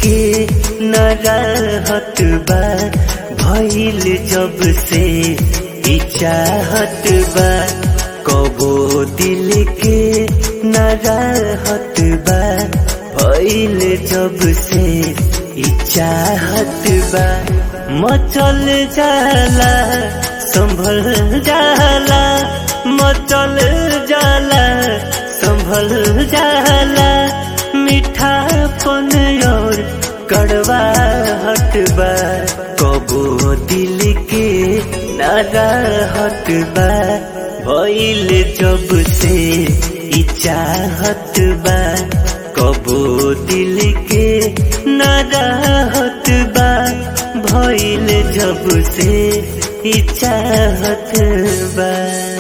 के न रहत बा भइल जब से ई चाहत बा कबो दिल के न रहत बा भइल जब से ई चाहत बा मचल जाला संभल जाला मचल जाला संभल जाला मीठापन और कड़वा हटबा कबो दिल के नारा हटबा भइल जब से ई चाहत बा कबो दिल के नारा हटबा भइल जब से ई चाहत बा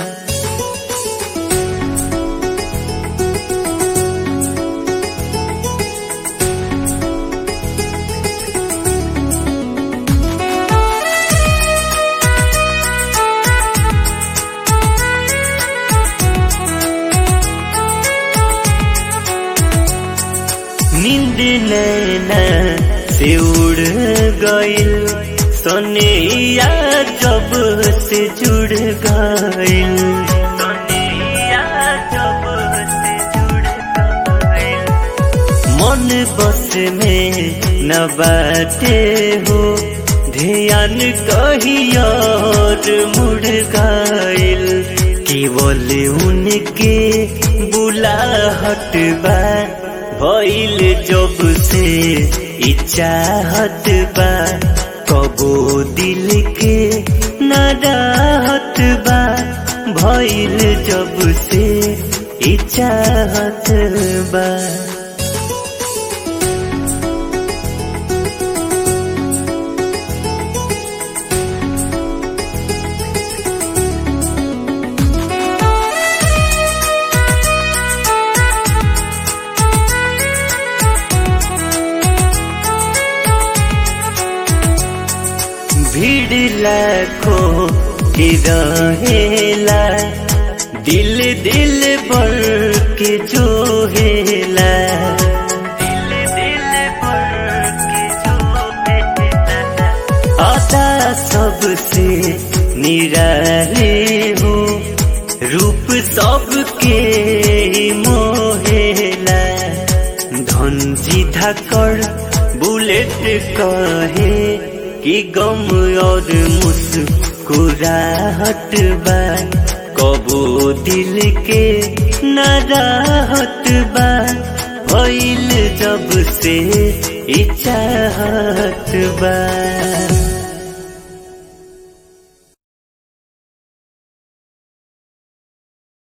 नींद नैना से उड़ गइल सोनिया जब से जुड़ गइल सोनिया जब से जुड़ गइल मन बस में न बाटे हो ध्यान कहीं और मुड़ गइल केवल उनके बुलाहट बा भइल जब से ई चाहत बा कबो दिल के न रहत बा भइल जब से ई चाहत बा भीड़ लाखों की रहेला दिल दिल भर के जो हेला दिल दिल भर के जो हेला आता सबसे निराले हो रूप सबके मोहेला धनजी धाकड़ बुलेट कहे कि गम और मुस्कुराहट बा कबो दिल के न राहत बा भइल जब से ई चाहत बा